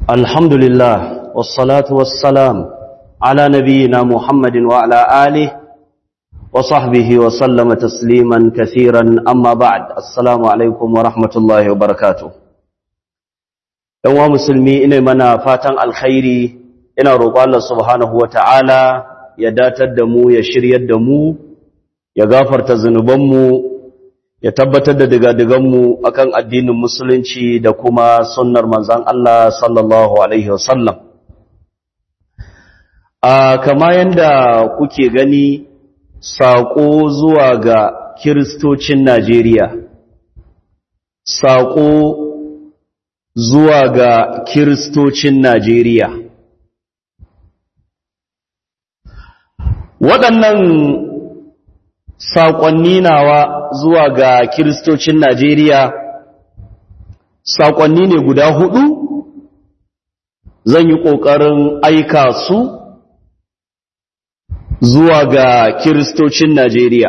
الحمد لله والصلاة والسلام على نبينا محمد وعلى آله وصحبه وسلم تسليما كثيرا أما بعد السلام عليكم ورحمة الله وبركاته ‘Yan musulmi ina mana fatan alkhairi ina roƙo Allah subhanahu wa ta'ala ya datar da mu ya shiryar da mu ya gafarta zunubanmu ya tabbatar da digadiganmu akan addinin musulunci da kuma sunnar manzan Allah sallallahu Alaihi wasallam. A kama yadda kuke gani saƙo zuwa ga kiristocin Najeriya, saƙo zuwa ga kiristocin Najeriya. Waɗannan saƙonni nawa zuwa ga kiristocin Najeriya saƙonni ne guda hudu zan yi ƙoƙarin aika su zuwa ga kiristocin Najeriya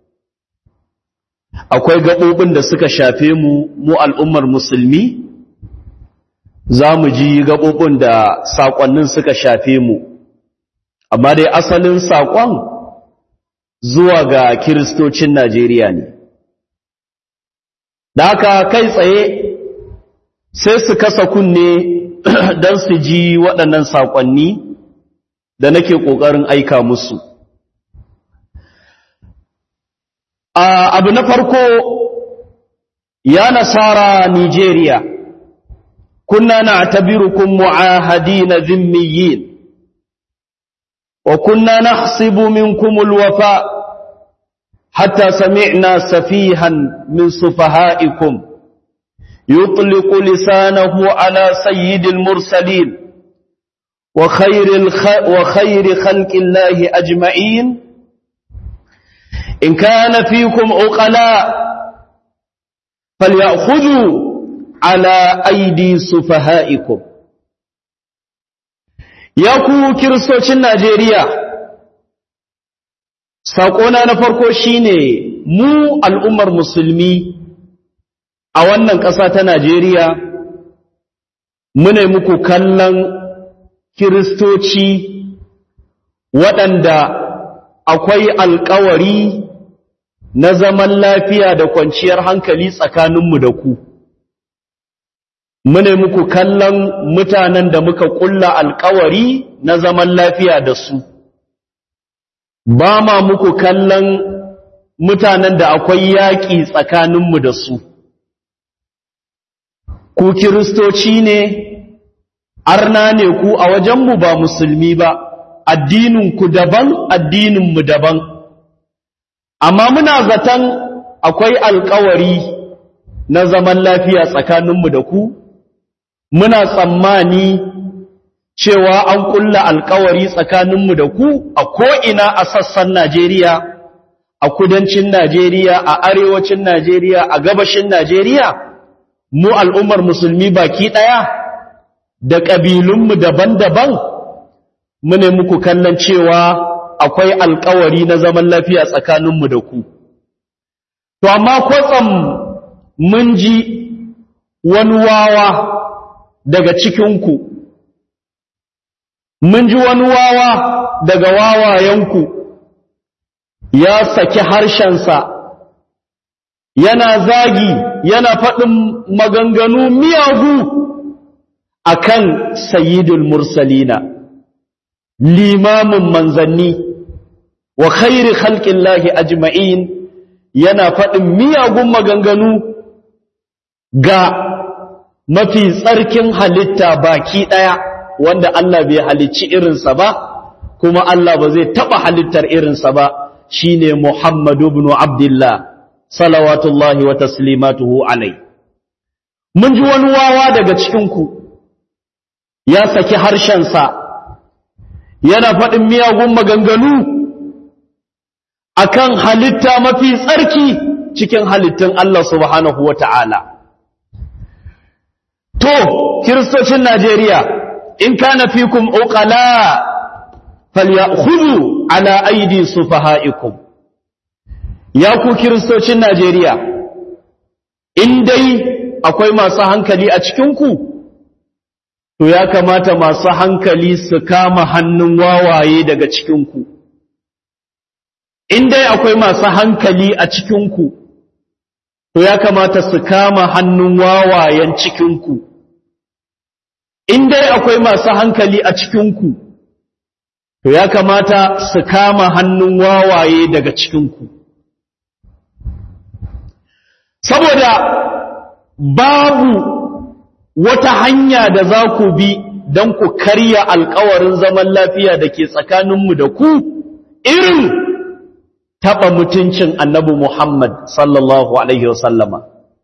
akwai gaɓoɓin da suka shafe mu mu al'ummar musulmi za mu ji gaɓoɓin da saƙonnin suka shafe mu amma dai asalin saƙon zuwa ga kiristocin Najeriya ne. Da haka kai tsaye sai su kasa kunne don su ji waɗannan saƙonni da nake ƙoƙarin aika musu. Abu na farko ya nasara Nijeriya, kunna na tabirukun mu'ahadi na zimmiyin. وكنا نحسب منكم الوفاء حتى سمعنا سفيها من سفهائكم يطلق لسانه على سيد المرسلين وخير, الخ... وخير خلق الله أجمعين إن كان فيكم عقلاء فليأخذوا على أيدي سفهائكم ya ku kiristocin Najeriya saƙona na farko shine mu al'ummar musulmi a wannan ƙasa ta Najeriya mune muku kallon kiristoci waɗanda akwai alkawari na zaman lafiya da kwanciyar hankali tsakaninmu da ku. mune muku kallon mutanen da muka kulla alkawari na zaman lafiya da su ba ma muku kallon mutanen da akwai yaƙi tsakaninmu da su ku kiristoci ne arna ne ku a wajenmu ba musulmi ba addininku daban addininmu daban amma muna zaton akwai alkawari na zaman lafiya tsakaninmu da ku muna tsammani cewa an kulla alkawari tsakaninmu da ku a ko'ina a sassan Najeriya, a kudancin Najeriya, a arewacin Najeriya, a gabashin Najeriya, mu al'ummar musulmi baki ɗaya da ƙabilunmu daban-daban, mune muku kallon cewa akwai alkawari na zaman lafiya tsakaninmu da ku. To, amma kwatsam mun ji wani wawa daga cikinku, mun ji wani wawa daga wawayenku ya saki harshensa, yana zagi, yana faɗin maganganu miyagu a kan sayidul mursalina, limamin manzanni, wa khairi halƙin lahi ajma'in yana faɗin miyagun maganganu ga mafi tsarkin halitta baki ɗaya wanda Allah bai halicci irinsa ba kuma Allah ba zai taɓa halittar irinsa ba shine Muhammadu ibn Abdullah salawatullahi wa taslimatuhu alai mun ji wani wawa daga cikinku ya saki harshensa yana faɗin miyagun maganganu akan halitta mafi tsarki cikin halittun Allah subhanahu wa ta'ala To, Kiristocin Najeriya, in kana fikum uqala falyakhudhu ala aidi sufaha'ikum. Ya ku Kiristocin Najeriya, in dai akwai masu hankali a cikinku, to ya kamata masu hankali su kama hannun wawaye daga cikinku in dai akwai masu hankali a cikinku to ya kamata su kama hannun wawayen cikinku in dai akwai masu hankali a cikinku to ya kamata su kama hannun wawaye daga cikinku saboda babu wata hanya da za ku bi don ku karya alkawarin zaman lafiya da ke tsakaninmu da ku irin taɓa mutuncin annabi Muhammad sallallahu Alaihi wasallama.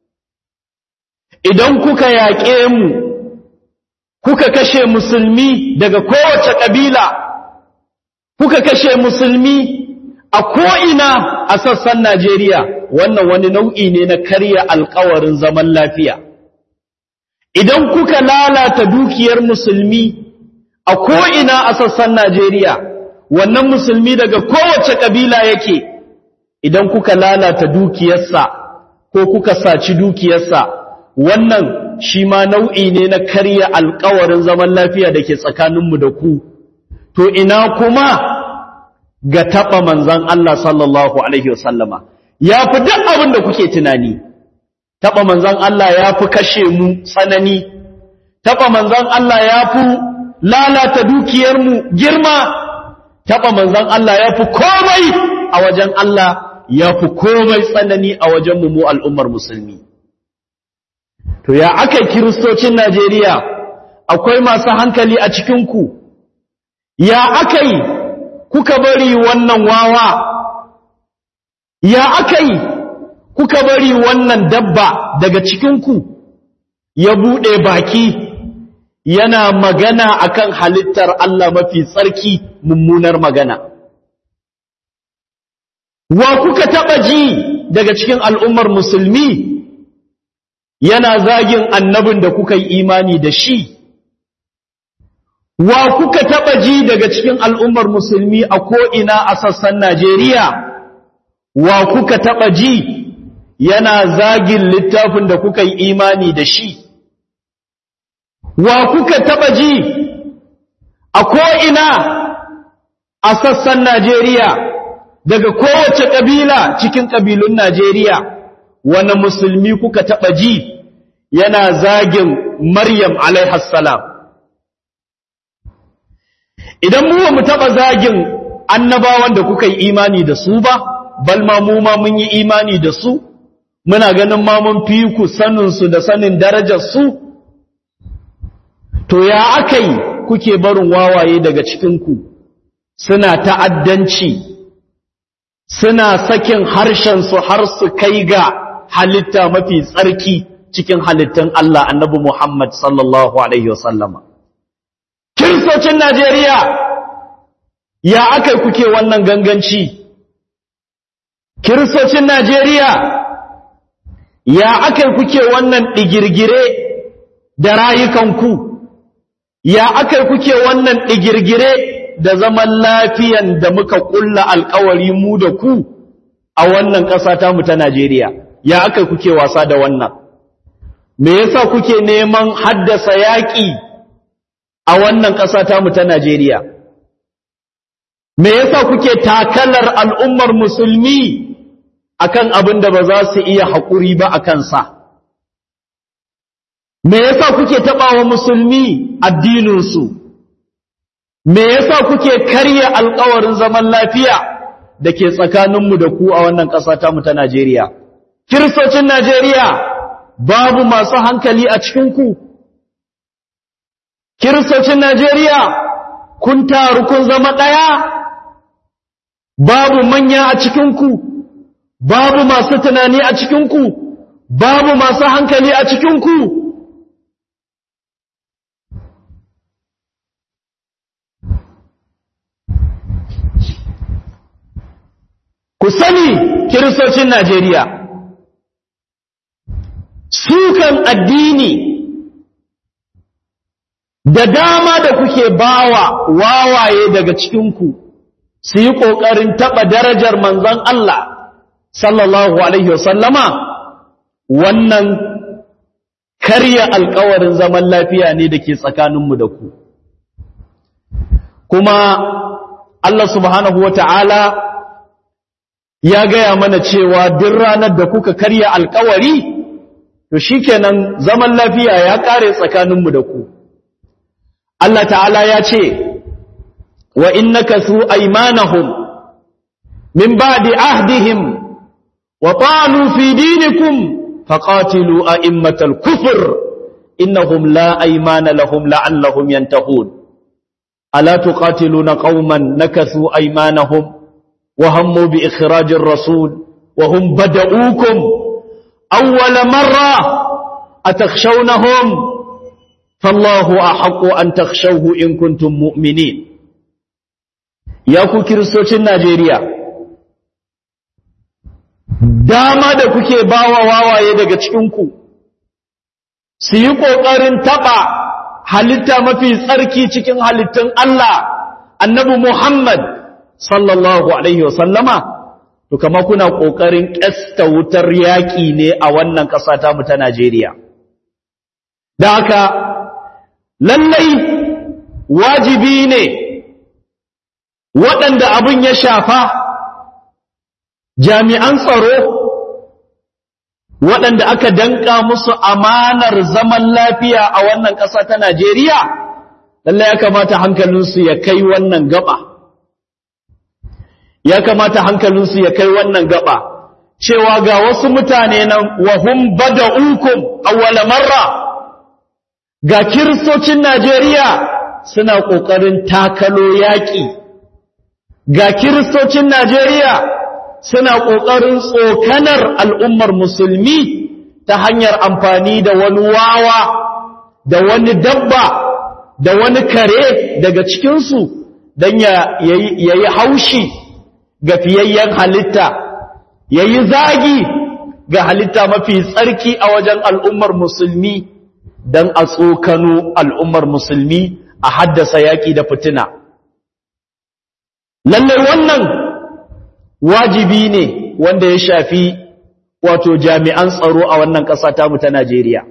Idan kuka yaƙe mu, kuka kashe musulmi daga kowace ƙabila, kuka kashe musulmi a ko'ina a sassan Najeriya, wannan wani nau'i ne na karya alkawarin zaman lafiya. Idan kuka lalata dukiyar musulmi a ko'ina a sassan Najeriya, wannan musulmi daga kowace ƙabila yake, idan kuka lalata dukiyarsa ko kuka saci dukiyarsa, wannan shi ma nau'i ne na karya alkawarin zaman lafiya da ke tsakaninmu da ku, to ina kuma ga taɓa manzan Allah sallallahu Alaihi wasallama, ya fi duk abin da kuke tunani. taɓa manzan Allah ya fi kashe mu tsanani, taɓa manzan Allah ya fi lalata dukiyarmu girma, taɓa manzan Allah ya fi komai a wajen Allah ya fi komai tsanani a wajen mu al'ummar musulmi. To ya aka kiristocin Najeriya akwai masu hankali a cikinku, ya aka yi kuka bari wannan wawa, ya aka yi kuka bari wannan dabba daga cikinku ya buɗe baki yana magana akan halittar Allah mafi tsarki mummunar magana. Wa kuka taɓa ji daga cikin al'ummar musulmi yana zagin annabin da kuka yi imani da shi? Wa kuka taɓa ji daga cikin al'ummar musulmi a ko'ina a sassan Najeriya? Wa kuka taɓa ji yana zagin littafin da kuka yi imani da shi wa kuka taba ji a ko'ina a sassan Najeriya daga kowace ƙabila cikin ƙabilun Najeriya wani musulmi kuka taba ji yana zagin Maryam alaihassalam idan mu mu taba zagin annabawan da kuka yi imani da su ba balma mu ma mun yi imani da su muna ganin ma mun fi ku saninsu da sanin darajarsu to ya aka yi kuke barin wawaye daga cikinku suna ta'addanci suna sakin harshensu har su kai ga halitta mafi tsarki cikin halittun Allah annabi Muhammad sallallahu Alaihi wasallama. Kiristocin Najeriya ya aka yi kuke wannan ganganci? Kiristocin Najeriya ya aka kuke wannan ɗigirgire da rayukanku ya aka kuke wannan ɗigirgire da zaman lafiyan da muka ƙulla alkawari mu da ku a wannan ƙasa ta mu ta Najeriya ya aka kuke wasa da wannan me yasa kuke neman haddasa yaƙi a wannan ƙasa ta mu ta Najeriya me yasa kuke takalar al'ummar musulmi akan abin da ba za su iya haƙuri ba a kansa. Me yasa kuke taɓawa musulmi addininsu? Me yasa kuke karya alƙawarin zaman lafiya da ke tsakaninmu da ku a wannan ƙasa ta mu ta Najeriya? Kiristocin Najeriya babu masu hankali a cikinku? Kiristocin Najeriya kun taru kun zama ɗaya? Babu manya a cikinku? babu masu tunani a cikinku, babu masu hankali a cikinku. Ku sani kiristocin Najeriya, sukan addini da dama da kuke bawa wawaye daga cikinku su yi ƙoƙarin taɓa darajar manzon Allah. sallallahu alaihi wasallama wannan karya alkawarin zaman lafiya ne da ke tsakaninmu da ku kuma Allah subhanahu wa ta'ala ya gaya mana cewa duk ranar da kuka karya alkawari to shikenan zaman lafiya ya kare tsakaninmu da ku Allah ta'ala ya ce wa innaka su aymanahum min ba'di ahdihim wa ta'anu fi dinikum faqatilu a'immatal kufr innahum la aymana lahum la'allahum yantahun ala tuqatiluna qauman nakathu aymanahum wa hammu bi ikhrajir rasul wa hum bada'ukum awwala marra atakhshawnahum fallahu ahaqqu an takhshawhu in kuntum mu'minin ya ku kiristocin Najeriya dama da kuke bawa wawaye daga cikinku su yi ƙoƙarin taɓa halitta mafi tsarki cikin halittun Allah annabi Muhammad sallallahu Alaihi wasallama to kama kuna ƙoƙarin ƙasta wutar yaƙi ne a wannan ƙasa tamu ta Najeriya da haka lallai wajibi ne waɗanda abin ya shafa jami'an tsaro waɗanda aka danka musu amanar zaman lafiya a wannan ƙasa ta Najeriya, lallai ya kamata hankalinsu ya kai wannan gaba. Ya kamata hankalinsu ya kai wannan gaba, cewa ga wasu mutane nan wahum bada ukum awwala marra ga kiristocin Najeriya suna ƙoƙarin takalo yaƙi, ga kiristocin Najeriya suna ƙoƙarin tsokanar al'ummar musulmi ta hanyar amfani da wani wawa da wani dabba da wani kare daga cikinsu don ya yi haushi ga fiyayyen halitta ya yi zagi ga halitta mafi tsarki a wajen al'ummar musulmi don a tsokano al'ummar musulmi a haddasa yaƙi da fitina. Lallai wannan wajibi ne wanda ya shafi wato jami'an tsaro a wannan ƙasa tamu ta Najeriya.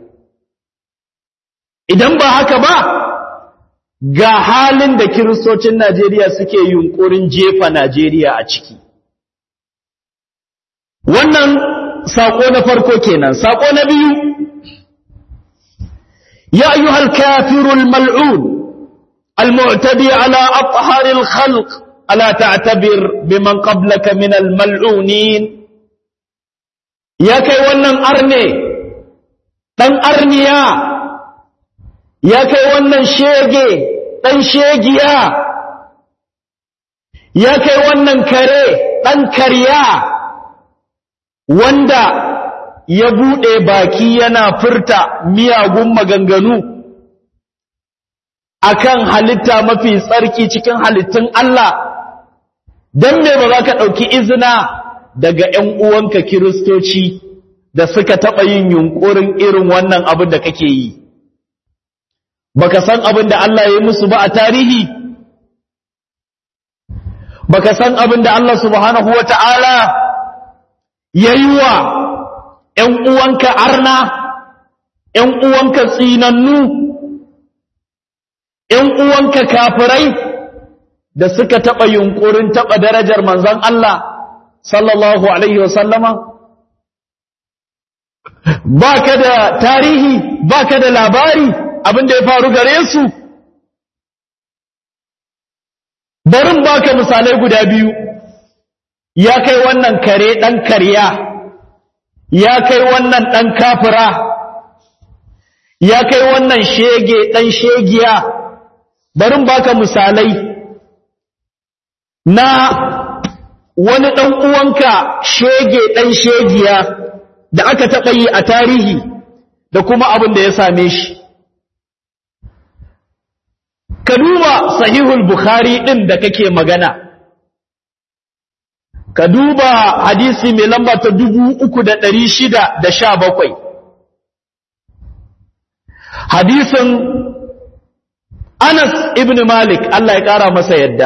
Idan ba haka ba, ga halin da kiristocin Najeriya suke yunkurin jefa Najeriya a ciki. Wannan saƙo na farko kenan, saƙo na biyu, ya ayyuhal kafirul mal'un, al-mu'tadi ala atharil khalq ألا تعتبر بمن قبلك من الملعونين يا كي ونن أرني تن أرنيا يا كي ونن شيغي تن شيغيا يا كي ونن كري تن كريا وندا ya buɗe baki yana furta miyagun maganganu akan halitta mafi tsarki cikin halittun Allah don me ba za ka ɗauki izina daga ‘yan uwanka kiristoci da suka taɓa yin yunƙurin irin wannan abin da kake yi baka san abin da Allah ya yi musu ba a tarihi baka san abin da Allah subhanahu wa ta'ala ya yi wa ‘yan uwanka arna ‘yan uwanka tsinannu ‘yan uwanka kafirai da suka taɓa yunƙurin taɓa darajar manzan Allah sallallahu Alaihi wasallama? Ba ka da tarihi, ba ka da labari abin da ya faru gare su? Barin ba ka misalai guda biyu, ya kai wannan kare ɗan karya, ya kai wannan ɗan kafira, ya kai wannan shege ɗan shegiya, barin ba ka misalai. na wani ɗan uwanka shege ɗan shegiya da aka taɓa yi a tarihi da kuma abin da ya same shi. Ka duba sahihul Bukhari ɗin da kake magana, ka duba hadisi mai lamba ta dubu uku da ɗari shida da sha bakwai. Hadisin Anas ibn Malik, Allah ya ƙara masa yadda.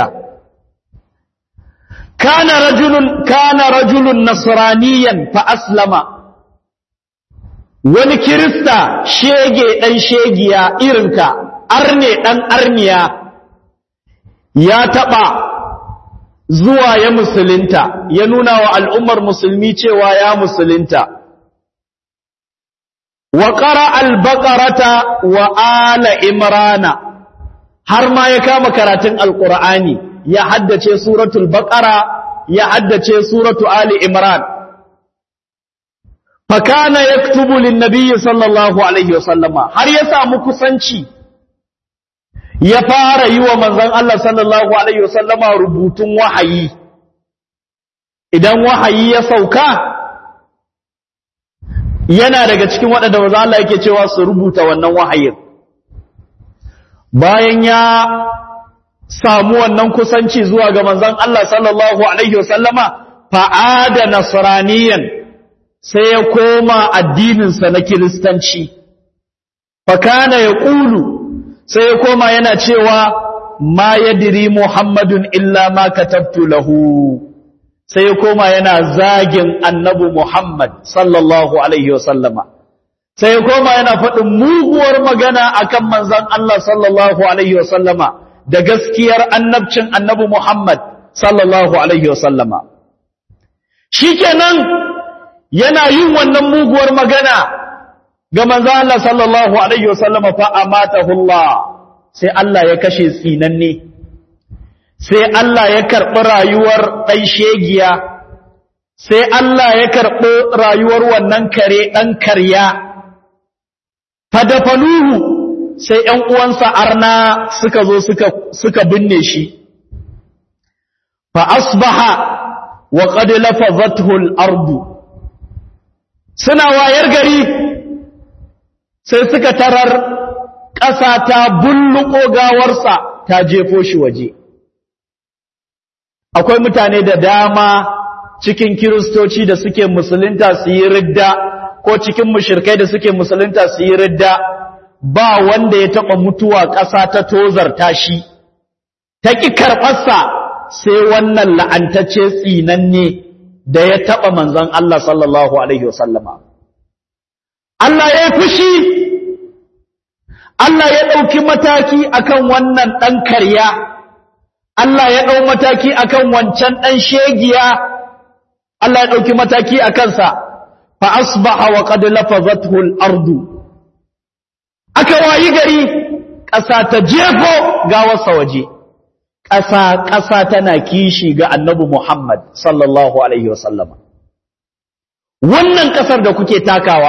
كان رجل كان رجل نصرانيا فأسلم wani kirista shege ɗan shegiya irinka arne ɗan arniya ya taɓa zuwa ya musulunta ya nuna wa al'ummar musulmi cewa ya musulunta wa ƙara albaƙarata wa ala imrana har ma ya kama karatun alƙur'ani ya haddace suratul baƙara ya haddace suratu ali imran fakana yaktubu linnabiyyi sallallahu alaihi wasallama har ya samu kusanci ya fara yi wa manzon Allah sallallahu alaihi wasallama rubutun wahayi idan wahayi ya sauka yana daga cikin waɗanda manzon Allah yake cewa su rubuta wannan wahayin bayan ya samu wannan kusanci zuwa ga manzon Allah sallallahu alaihi wasallama fa'ada nasraniyan sai ya koma addininsa na kiristanci fakana ya ƙulu sai ya koma yana cewa ma yadiri muhammadun illa ma katabtu lahu sai ya koma yana zagin annabi muhammad sallallahu alaihi wasallama sai ya koma yana faɗin muguwar magana akan manzon Allah sallallahu alaihi wasallama da gaskiyar annabcin annabi muhammad sallallahu alaihi wasallama shikenan yana yin wannan muguwar magana ga manzo Allah sallallahu alaihi wasallam fa amatahu Allah sai Allah ya kashe tsinanne sai Allah ya karbi rayuwar dan shegiya sai Allah ya karbi rayuwar wannan kare dan karya fadafaluhu sai ƴan uwansa arna suka zo suka suka binne shi fa asbaha wa qad lafazathu al-ardu suna wayar gari sai suka tarar ƙasa ta bulluko gawarsa ta jefo shi waje akwai mutane da dama cikin kiristoci da suke musulunta su yi ridda ko cikin mushirkai da suke musulunta su yi ridda ba wanda ya taɓa mutuwa ƙasa ta tozarta shi ta ƙi karɓarsa sai wannan la'antacce tsinanne da ya taɓa manzan Allah sallallahu Alaihi wasallama. Allah ya yi fushi, Allah ya ɗauki mataki akan wannan ɗan karya, Allah ya ɗau mataki akan wancan ɗan shegiya, Allah ya ɗauki mataki a kansa, fa asbaha wa qad lafazathu al-ardu. Aka wayi gari, ƙasa ta jefo gawarsa waje. ƙasa ƙasa tana kishi ga annabi Muhammad sallallahu alaihi wasallama wannan ƙasar da kuke takawa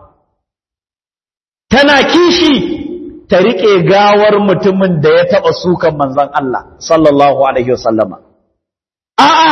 tana kishi ta riƙe gawar mutumin da ya taɓa sukan manzon Allah sallallahu alaihi wasallama a'a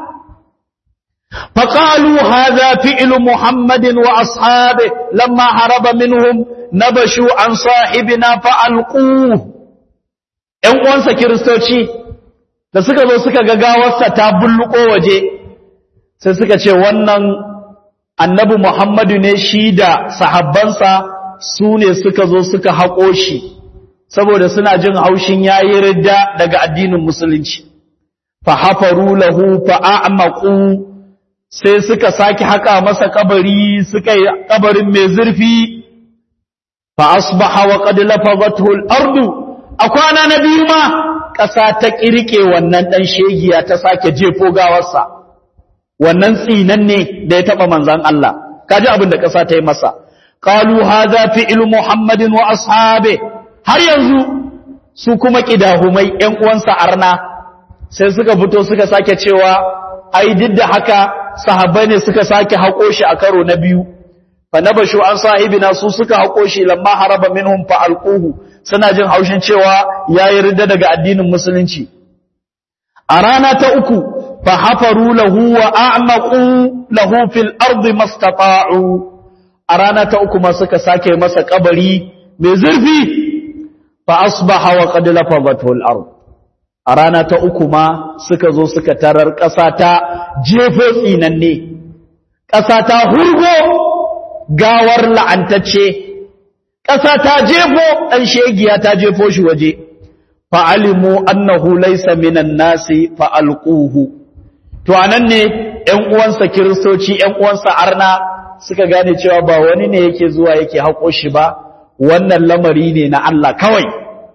فقالوا هذا فعل محمد وأصحابه لما هرب منهم نبشوا عن صاحبنا فألقوه ‘yan uwansa kiristoci da suka zo suka ga gawarsa ta bulluko waje sai suka ce wannan annabi Muhammadu ne shi da sahabbansa su ne suka zo suka haƙo shi saboda suna jin haushin yayi ridda daga addinin musulunci fa hafaru lahu fa a'maqu sai suka saki haka masa kabari suka yi kabarin mai zurfi fa asbaha wa qad lafadathu al-ardu a kwana na biyu ma ƙasa ta ƙirƙe wannan ɗan shegiya ta sake jefo gawarsa wannan tsinan ne da ya taɓa manzan Allah kaji abin da ƙasa ta yi masa qalu hadha fi'lu muhammadin wa ashabe har yanzu su kuma kidahumai ƴan uwansa arna sai suka fito suka sake cewa ai duk da haka sahabbai ne suka sake haƙo shi a karo na biyu fa nabashu an sahibina su suka haƙo shi lamma haraba minhum fa alquhu suna jin haushin cewa yayi ridda daga addinin musulunci a rana ta uku fa hafaru lahu wa a'maqu lahu fil ardi mastata'u a rana ta uku ma suka sake masa kabari mai zurfi fa asbaha wa qad lafadathu al ard a rana ta uku ma suka zo suka tarar ƙasa ta jefo tsinanne ƙasa ta hurgo gawar la'antacce ƙasa ta jefo ɗan shegiya ta jefo shi waje fa'alimu annahu laysa minan nasi fa'alquhu to anan ne ‘yan uwansa kiristoci ‘yan uwansa arna suka gane cewa ba wani ne yake zuwa yake haƙo shi ba wannan lamari ne na Allah kawai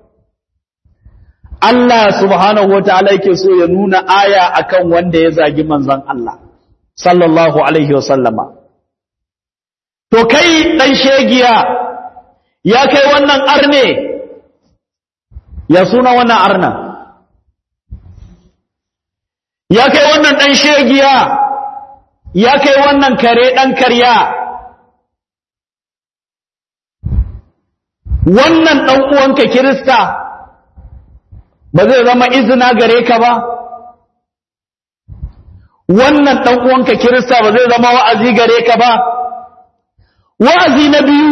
Allah subhanahu wa ta'ala yake so ya nuna aya akan wanda ya zagi manzan Allah sallallahu alaihi wasallama to kai ɗan shegiya ya kai wannan arne ya suna wannan arna ya kai wannan ɗan shegiya ya kai wannan kare ɗan karya wannan ɗan uwanka kirista ba zai zama izina gare ka ba wannan ɗan uwanka kirista ba zai zama wa'azi gare ka ba wa'azi na biyu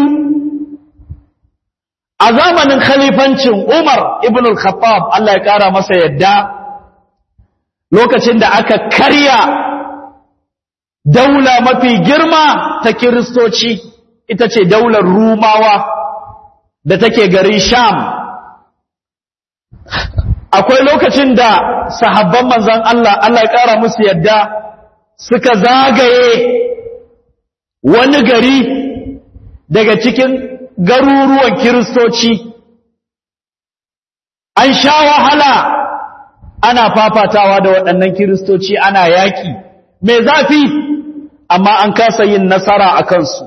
a zamanin khalifancin Umar ibn al-Khattab Allah ya kara masa yadda lokacin da aka karya daula mafi girma ta kiristoci ita ce daular Rumawa da take garin Sham akwai lokacin da sahabban manzon Allah Allah ya kara musu yadda suka zagaye wani gari daga cikin garuruwan kiristoci an sha wahala ana fafatawa da waɗannan kiristoci ana yaƙi mai zafi amma an kasa yin nasara a kansu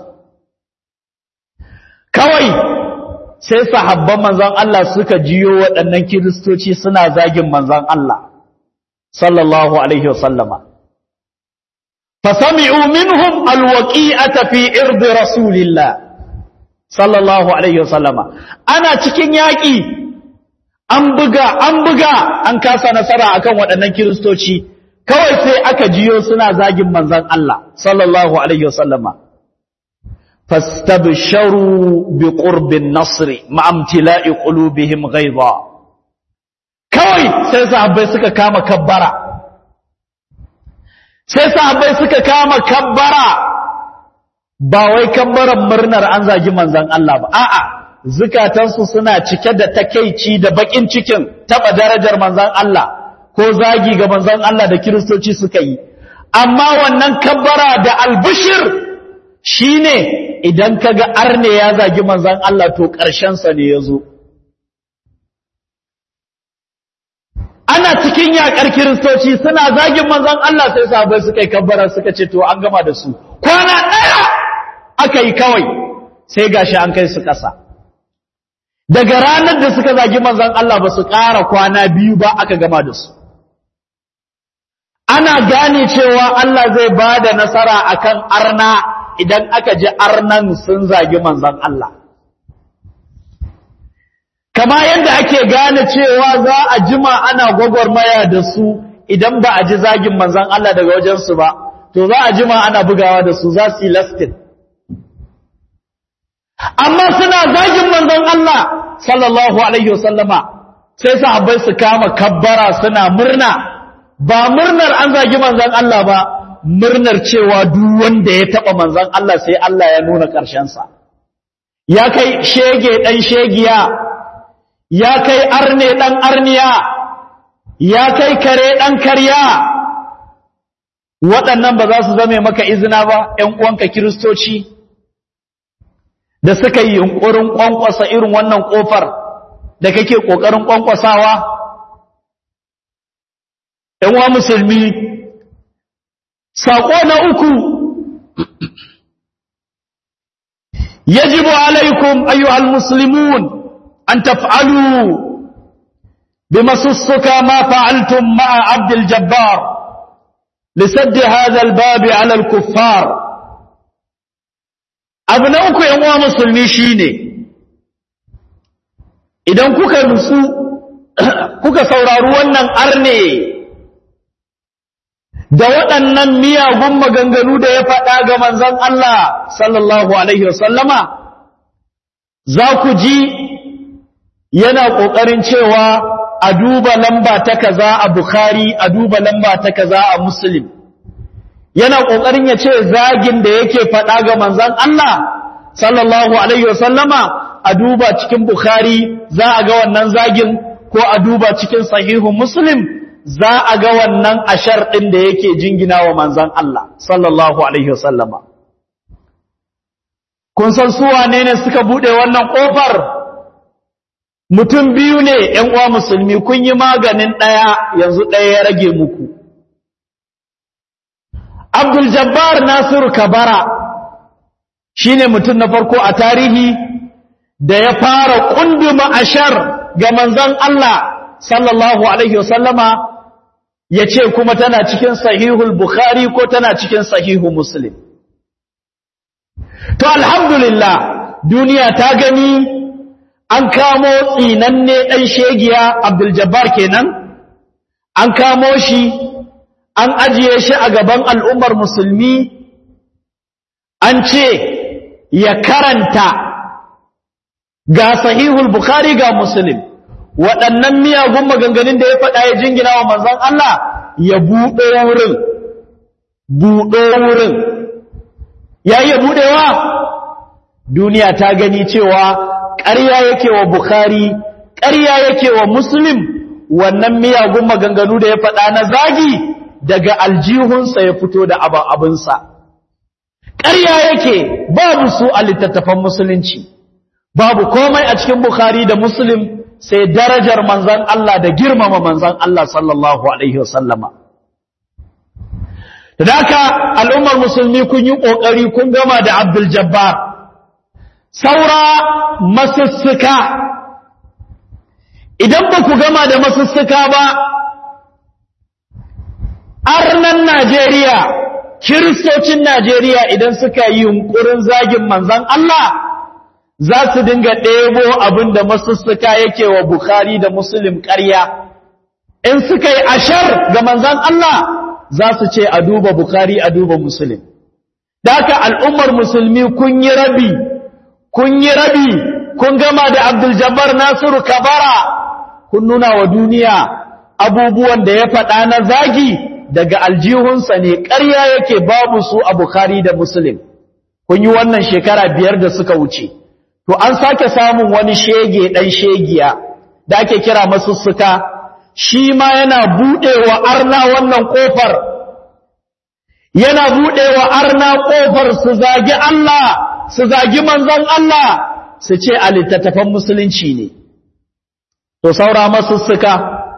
kawai sai sahabban manzan Allah suka jiyo waɗannan kiristoci suna zagin manzan Allah sallallahu alaihi wasallama fasami'u minhum alwaqi'ata fi irdi rasulillah sallallahu alaihi wasallama ana cikin yaƙi an buga an buga an kasa nasara akan waɗannan kiristoci kawai sai aka jiyo suna zagin manzon Allah sallallahu alaihi wasallama fastabsharu biqurbin nasri ma'amtila'i qulubihim ghaiza kawai sai sahabbai suka kama kabbara sai sahabbai suka kama kabbara ba wai kabbaran murnar an zagi manzan Allah ba a'a zukatansu suna cike da takeici da bakin cikin taba darajar manzan Allah ko zagi ga manzan Allah da kiristoci suka yi amma wannan kabbara da albishir shine idan kaga arne ya zagi manzan Allah to ƙarshen sa ne yazo ana cikin yakar kiristoci suna zagin manzan Allah sai sahabbai suka yi kabbara suka ce to an gama da su kwana ɗaya aka yi kawai sai gashi an kai su ƙasa daga ranar da suka zagi manzan Allah ba su ƙara kwana biyu ba aka gama da su ana gane cewa Allah zai ba da nasara akan arna idan aka ji arnan sun zagi manzan Allah kama yadda ake gane cewa za a jima ana gwagwarmaya da su idan ba a ji zagin manzan Allah daga wajensu ba to za a jima ana bugawa da su za su yi lastin amma suna zagin manzon Allah sallallahu alaihi wasallama sai sahabbai su kama kabbara suna murna ba murnar an zagi manzon Allah ba murnar cewa duk wanda ya taba manzon Allah sai Allah ya nuna ƙarshen sa ya kai shege dan shegiya ya kai arne dan arniya ya kai kare dan karya waɗannan ba za su zame maka izina ba ƴan uwanka kiristoci da suka yi yunkurin kwankwasa irin wannan kofar da kake kokarin kwankwasawa ɗan wa musulmi saƙo na uku yajibu alaikum ayyuhal muslimun an taf'alu bimasussuka ma fa'altum ma'a abdul jabbar لسد هذا الباب على الكفار abu na uku yan uwa musulmi shine idan kuka nutsu kuka saurari wannan arne da waɗannan miyagun maganganu da ya faɗa ga manzon Allah sallallahu alaihi wasallama za ku ji yana ƙoƙarin cewa a duba lamba ta kaza a Bukhari a duba lamba ta kaza a Muslim yana ƙoƙarin ya ce zagin da yake faɗa ga manzan Allah sallallahu Alaihi wasallama a duba cikin Bukhari za a ga wannan zagin ko a duba cikin sahihun Muslim za a ga wannan ashar ɗin da yake jingina wa manzan Allah sallallahu alaihi wasallama kun san su wane ne suka buɗe wannan ƙofar mutum biyu ne ‘yan uwa musulmi kun yi maganin ɗaya yanzu ɗaya ya rage muku abdul jabbar nasiru kabara shine mutum na farko a tarihi da ya fara kunduma ashar ga manzon Allah sallallahu alaihi wasallama ya ce kuma tana cikin sahihul bukhari ko tana cikin sahihu muslim to alhamdulillah duniya ta gani an kamo tsinanne ɗan shegiya abdul jabbar kenan an kamo shi an ajiye shi a gaban al'ummar musulmi an ce ya karanta ga sahihul bukhari ga muslim waɗannan miyagun maganganun da ya faɗa ya jingina wa manzon Allah ya buɗe wurin buɗe wurin ya yi buɗewa duniya ta gani cewa ƙarya yake wa bukhari ƙarya yake wa muslim wannan miyagun maganganu da ya faɗa na zagi daga aljihunsa ya fito da abinsa ƙarya yake babu su a littattafan musulunci babu komai a cikin bukhari da muslim sai darajar manzan Allah da girmama manzan Allah sallallahu alaihi wasallama da haka al'ummar musulmi kun yi ƙoƙari kun gama da abdul jabbar saura masussuka idan ba ku gama da masussuka ba arnan Najeriya kiristocin Najeriya idan suka yi yunkurin zagin manzan Allah za su dinga ɗebo abin da masussuka yake wa Bukhari da Muslim ƙarya in suka yi ashar ga manzan Allah za su ce a duba Bukhari a duba Muslim da haka al'ummar musulmi kun yi rabi kun yi rabi kun gama da Abdul Jabbar Nasiru Kabara kun nuna wa duniya abubuwan da ya faɗa na zagi daga aljihunsa ne ƙarya yake babu su a Bukhari da Muslim kun yi wannan shekara biyar da suka wuce to an sake samun wani shege ɗan shegiya da ake kira masussuka shi ma yana buɗewa arna wannan ƙofar yana buɗewa arna ƙofar su zagi Allah su zagi manzon Allah su ce a littattafan musulunci ne to saura masussuka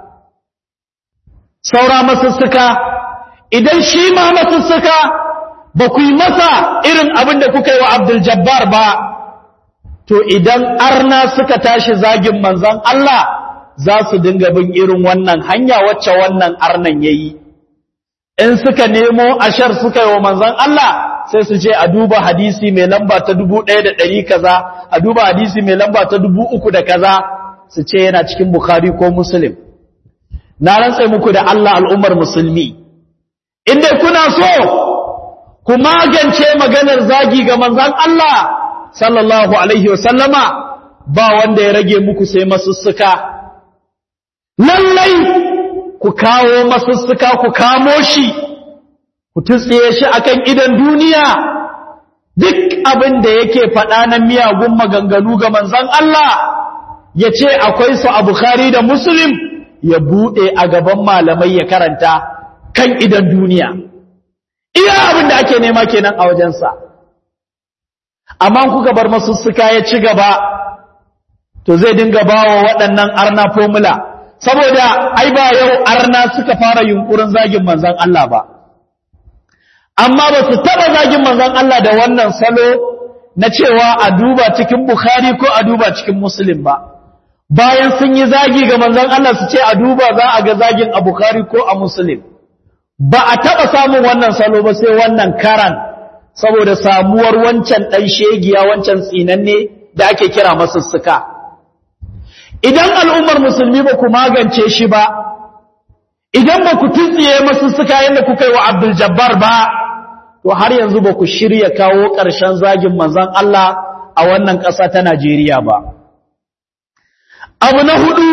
saura masussuka idan shi ma masussuka ba ku yi masa irin abin da kuka yi wa Abdul Jabbar ba to idan arna suka tashi zagin manzon Allah za su dinga bin irin wannan hanya wacce wannan arnan yayi in suka nemo ashar suka yi wa manzon Allah sai su ce a duba hadisi mai lamba ta dubu ɗaya da ɗari kaza a duba hadisi mai lamba ta dubu uku da kaza su ce yana cikin Bukhari ko Muslim na rantse muku da Allah al'ummar musulmi inda kuna so ku magance maganar zagi ga manzon Allah sallallahu alaihi wasallama ba wanda ya rage muku sai masussuka lallai ku kawo masussuka ku kamo shi ku tutsiye shi akan idan duniya duk abin da yake faɗa na miyagun maganganu ga manzon Allah ya ce akwai su a Bukhari da Muslim ya buɗe a gaban malamai ya karanta kan idan duniya iya abin da ake nema kenan a wajensa amma kuka bar masussuka ya ci gaba to zai dinga bawa waɗannan arna formula saboda ai ba yau arna suka fara yunkurin zagin manzon Allah ba amma ba su taɓa zagin manzon Allah da wannan salo na cewa a duba cikin Bukhari ko a duba cikin Muslim ba bayan sun yi zagi ga manzon Allah su ce a duba za a ga zagin a Bukhari ko a Muslim ba a taɓa samun wannan salo ba sai wannan karan saboda samuwar wancan ɗan shegiya wancan tsinanne da ake kira masussuka idan al'ummar musulmi ba ku magance shi ba idan ba ku tuntsiye masussuka yadda kuka yi wa abdul jabbar ba to har yanzu ba ku shirya kawo ƙarshen zagin manzon Allah a wannan ƙasa ta Najeriya ba abu na hudu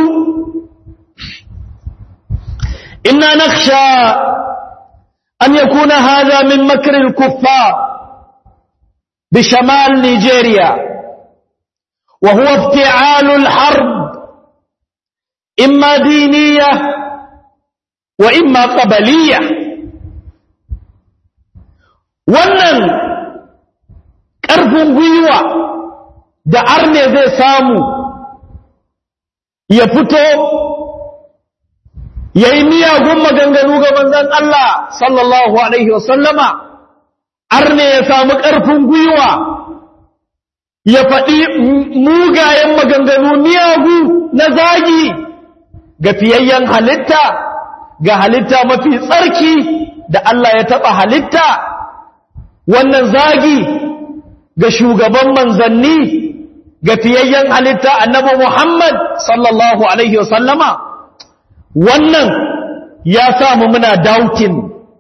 inna nakhsha an yakuna hadha min makr al-kuffar بشمال نيجيريا وهو افتعال الحرب إما دينية wa imma qabaliyya wannan ƙarfin gwiwa da arne zai samu ya fito ya yi miyagun maganganu ga manzan Allah sallallahu Alaihi wasallama arne ya samu ƙarfin gwiwa ya faɗi mugayen maganganu miyagu na zagi ga fiyayyen halitta ga halitta mafi tsarki da Allah ya taɓa halitta wannan zagi ga shugaban manzanni ga fiyayyen halitta annabi Muhammad sallallahu alaihi wasallama wannan ya samu muna doubting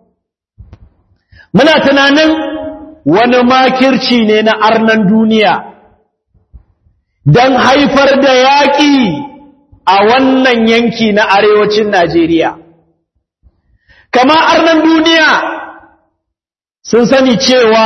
muna tunanin wani makirci ne na arnan duniya don haifar da yaƙi a wannan yanki na arewacin Najeriya kama arnan duniya sun sani cewa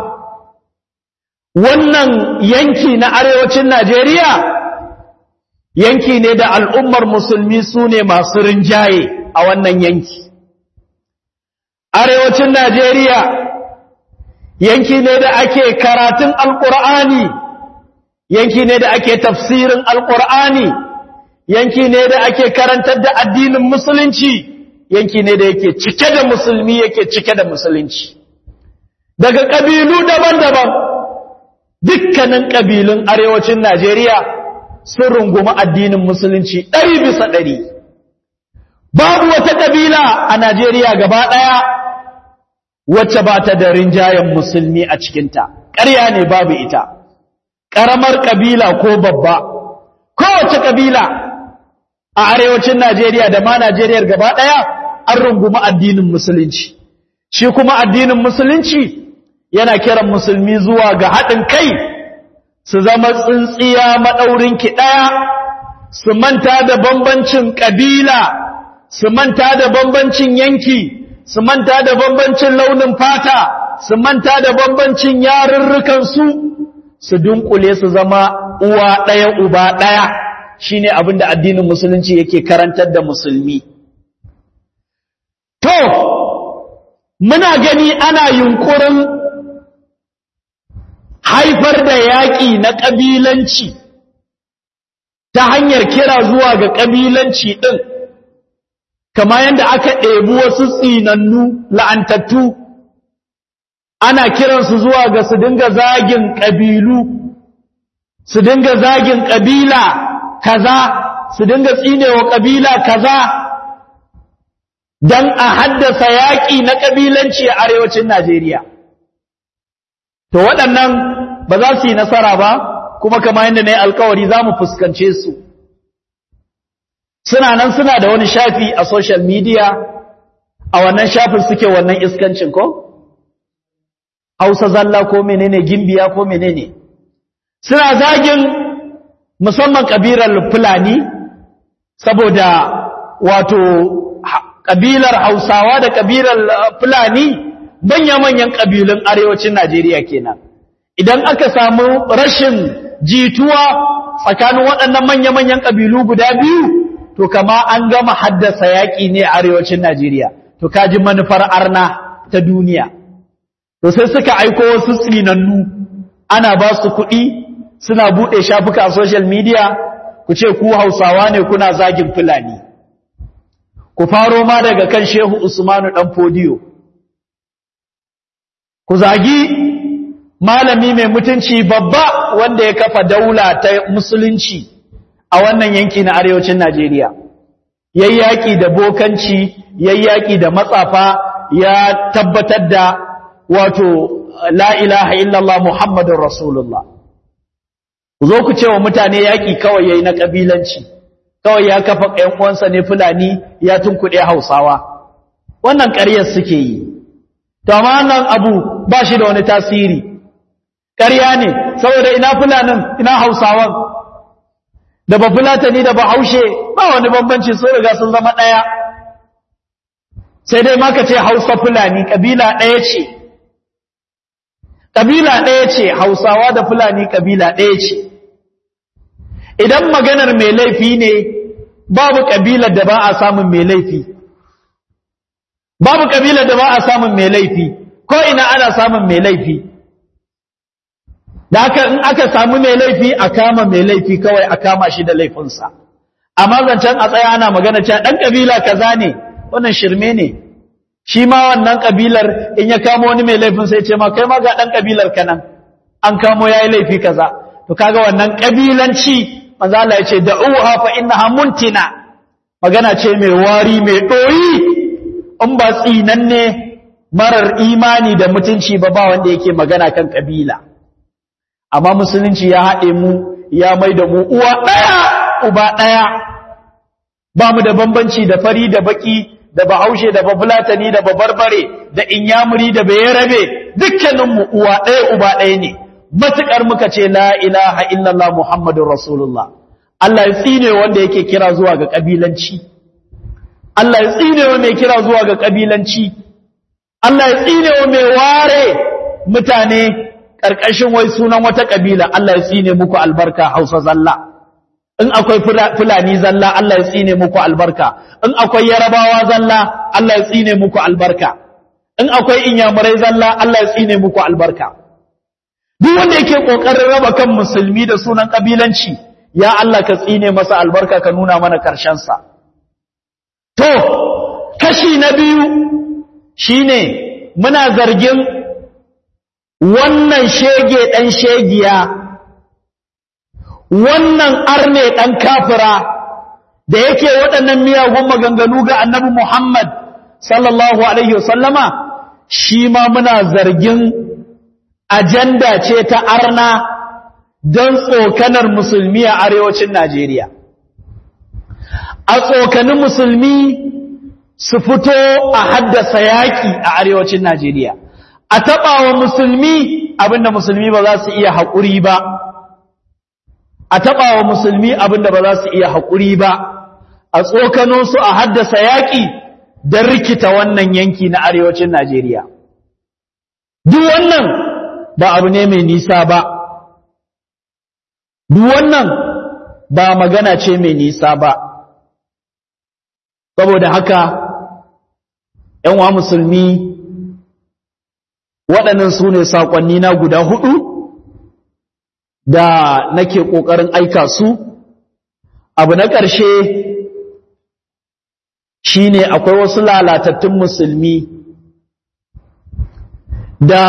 wannan yanki na arewacin Najeriya yanki ne da al'ummar musulmi su ne masu rinjaye a wannan yanki. Arewacin Najeriya yanki ne da ake karatun Alƙur'ani, yanki ne da ake tafsirin Alƙur'ani, yanki ne da ake karantar da addinin musulunci, yanki ne da yake cike da musulmi yake cike da musulunci. Daga ƙabilu daban-daban. dukkanin ƙabilun arewacin Najeriya sun rungumi addinin musulunci ɗari bisa ɗari. Babu wata ƙabila a Najeriya gaba ɗaya wacce ba ta da rinjayen musulmi a cikinta, ƙarya ne babu ita, ƙaramar ƙabila ko babba, kowace ƙabila a arewacin Najeriya da ma Najeriyar gaba ɗaya an rungumi addinin musulunci. Shi kuma addinin musulunci yana kiran musulmi zuwa ga haɗin kai su zama tsintsiya maɗaurin ki ɗaya su manta da bambancin ƙabila su manta da bambancin yanki su manta da bambancin launin fata su manta da bambancin yarurrukansu su dunkule su zama uwa ɗaya uba ɗaya shine abin da addinin musulunci yake karantar da musulmi to muna gani ana yunkurin haifar da yaƙi na ƙabilanci ta hanyar kira zuwa ga ƙabilanci ɗin kama yadda aka ɗebi wasu tsinannu la'antattu ana kiransu zuwa ga su dinga zagin ƙabilu su dinga zagin ƙabila kaza su dinga tsinewa ƙabila kaza don a haddasa yaƙi na ƙabilanci a arewacin Najeriya. To waɗannan ba za su yi nasara ba, kuma kama yadda na yi alkawari za mu fuskance su. Suna nan suna da wani shafi a social media, a wannan shafin suke wannan iskancin ko? Hausa zalla ko menene gimbiya ko menene. Suna zagin musamman ƙabilar Fulani, saboda wato ƙabilar Hausawa da ƙabilar Fulani manya-manyan ƙabilun arewacin Najeriya kenan. Idan aka samu rashin jituwa tsakanin waɗannan manya-manyan ƙabilu guda biyu, to kama an gama haddasa yaƙi ne a arewacin Najeriya, to kaji manufar arna ta duniya. To sai suka aiko wasu tsinannu, ana ba su kuɗi, suna buɗe shafuka a social media, ku ce ku Hausawa ne kuna zagin Fulani. Ku faro ma daga kan Shehu Usmanu ɗan Fodiyo. ku zagi malami mai mutunci babba wanda ya kafa daula ta musulunci a wannan yanki na arewacin Najeriya yayyaki da bokanci yayyaki da matsafa ya tabbatar da wato la ilaha illallah muhammadur rasulullah ku zo ku ce wa mutane yaki kawai yayi na kabilanci kawai ya kafa ƴan uwansa ne fulani ya tunkuɗe hausawa wannan ƙaryar suke yi to amma nan abu ba shi da wani tasiri ƙarya ne saboda ina fulanin ina hausawan da ba fulatani da ba haushe ba wani bambanci sun riga sun zama ɗaya sai dai maka ce hausa fulani ƙabila ɗaya ce ƙabila ɗaya ce hausawa da fulani ƙabila ɗaya ce idan maganar mai laifi ne babu ƙabilar da ba a samun mai laifi babu kabilar da ba a samun mai laifi ko ina ana samun mai laifi da haka in aka samu mai laifi a kama mai laifi kawai a kama shi da laifinsa amma zancen a tsaya ana magana cewa ɗan ƙabila kaza ne wannan shirme ne shi ma wannan ƙabilar in ya kamo wani mai laifin sai ce ma kai ma ga ɗan ƙabilar ka nan an kamo ya yi laifi kaza to kaga wannan ƙabilanci manzo Allah ya ce da'uha fa innaha muntina magana ce mai wari mai ɗoyi in ba tsinanne marar imani da mutunci ba ba wanda yake magana kan ƙabila amma musulunci ya haɗe mu ya mai da mu uwa ɗaya uba ɗaya ba mu da bambanci da fari da baki da bahaushe da bafulatani da babarbare da inyamuri da bayarabe dukkaninmu uwa ɗaya uba ɗaya ne matuƙar muka ce la ilaha illallah muhammadun rasulullah Allah ya tsine wanda yake kira zuwa ga ƙabilanci Allah ya tsine wa mai kira zuwa ga ƙabilanci Allah ya tsine wa mai ware mutane ƙarƙashin wai sunan wata ƙabila Allah ya tsine muku albarka hausa zalla in akwai fulani zalla Allah ya tsine muku albarka in akwai yarabawa zalla Allah ya tsine muku albarka in akwai inyamurai zalla Allah ya tsine muku albarka duk wanda yake kokarin raba kan musulmi da sunan kabilanci ya Allah ka tsine masa albarka ka nuna mana karshen sa to kashi na biyu shine muna zargin wannan shege dan shegiya wannan arne ɗan kafira da yake waɗannan miyagun maganganu ga annabi Muhammad sallallahu Alaihi wasallama shi ma muna zargin ajanda ce ta arna don tsokanar musulmi a arewacin Najeriya. A tsokanin musulmi su fito a haddasa yaƙi a arewacin Najeriya. A taɓa wa musulmi abinda musulmi ba za su iya haƙuri ba. a taɓa wa musulmi abin da ba za su iya haƙuri ba a tsokano su a haddasa yaƙi don rikita wannan yanki na arewacin Najeriya. Duk wannan ba abu ne mai nisa ba, duk wannan ba magana ce mai nisa ba. Saboda haka, ‘yanwa musulmi waɗannan su ne saƙonni na guda huɗu da nake ƙoƙarin aika su abu na ƙarshe shine akwai wasu lalatattun musulmi da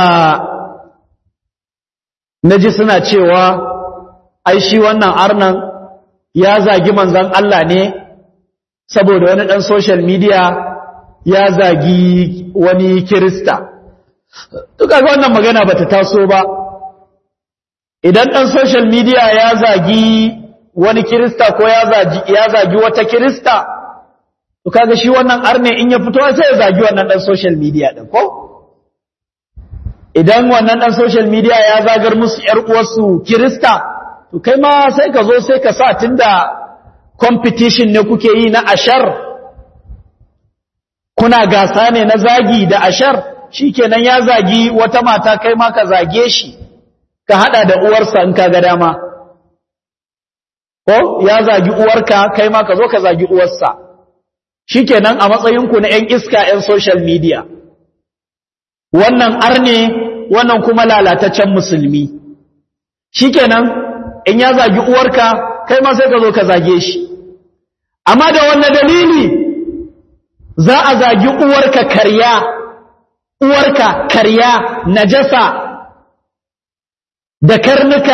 naji suna cewa ai shi wannan arnan ya zagi manzon Allah ne saboda wani ɗan social media ya zagi wani kirista duka wannan magana bata taso ba idan ɗan social media ya zagi wani kirista ko ya zagi wata kirista to kaga shi wannan arne in ya fito sai ya zagi wannan ɗan social media ɗin ko idan wannan ɗan social media ya zagar musu ‘yar uwarsu kirista to kai ma sai ka zo sai ka sa tunda competition ne kuke yi na ashar kuna gasa ne na zagi da ashar shikenan ya zagi wata mata kai ma ka zage shi ka hada da uwarsa in ka ga dama ko ya zagi uwarka kai ma ka zo ka zagi uwarsa shikenan a matsayinku na ƴan iska ƴan social media wannan arne wannan kuma lalataccen musulmi shikenan in ya zagi uwarka kai ma sai ka zo ka zage shi amma da wannan dalili za a zagi uwarka karya uwarka karya najasa da karnuka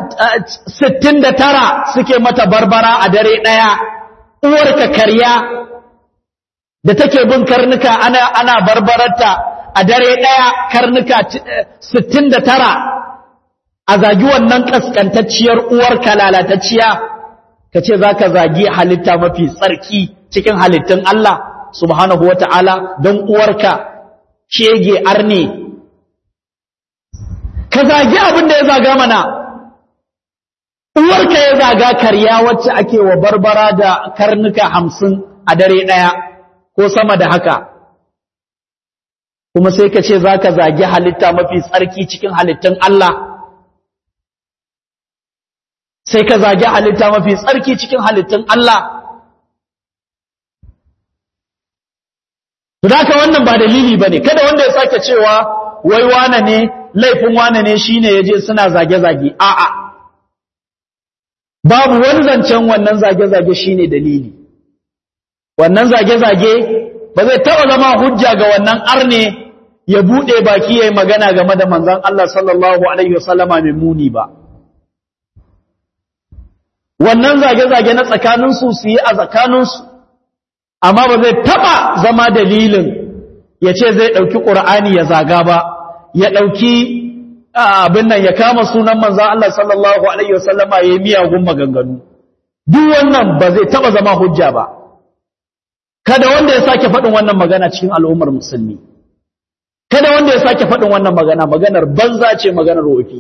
69 suke mata barbara a dare ɗaya uwarka karya da take bin karnuka ana ana barbararta a dare ɗaya karnuka 69 a zagi wannan kaskantacciyar uwarka lalatacciya ka ce za ka zagi halitta mafi tsarki cikin halittun Allah subhanahu wa ta'ala don uwarka shege arne ka zagi abin da ya zaga mana uwarka ya zaga karya wacce ake wa barbara da karnuka hamsin a dare ɗaya ko sama da haka kuma sai ka ce za ka zagi halitta mafi tsarki cikin halittun Allah sai ka zagi halitta mafi tsarki cikin halittun Allah to haka wannan ba dalili bane kada wanda ya sake cewa wai wane ne laifin wane ne shine yaje suna zage-zage a'a babu wani zancen wannan zage-zage shine dalili wannan zage-zage ba zai taɓa zama hujja ga wannan arne ya buɗe baki ya yi magana game da manzan Allah sallallahu Alaihi wasallama mai muni ba. Wannan zage-zage na tsakaninsu su yi a tsakaninsu, amma ba zai taɓa zama dalilin ya ce zai ɗauki ƙur'ani ya zaga ba, ya ɗauki abin nan ya kama sunan manzan Allah sallallahu Alaihi wasallama ya yi miyagun maganganu. Duk wannan ba zai taɓa zama hujja ba. Kada wanda ya sake faɗin wannan magana cikin al'ummar musulmi. kada wanda ya sake faɗin wannan magana maganar banza ce maganar wofi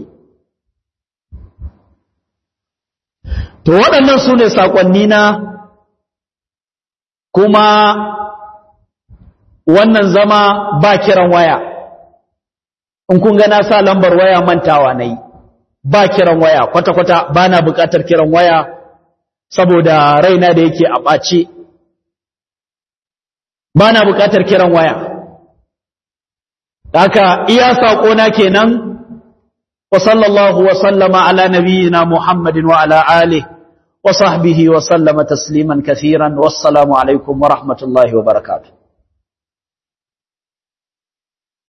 to waɗannan su ne saƙonni na kuma wannan zama ba kiran waya in kun gana sa lambar waya mantawa na yi ba kiran waya kwata-kwata ba na buƙatar kiran waya saboda raina da yake a ɓace ba na buƙatar kiran waya haka iya saƙona kenan wa sallallahu wa sallama ala nabiyyina muhammadin wa ala alihi wa sahbihi wa sallama tasliman kathiran wassalamu alaikum wa rahmatullahi wa barakatuh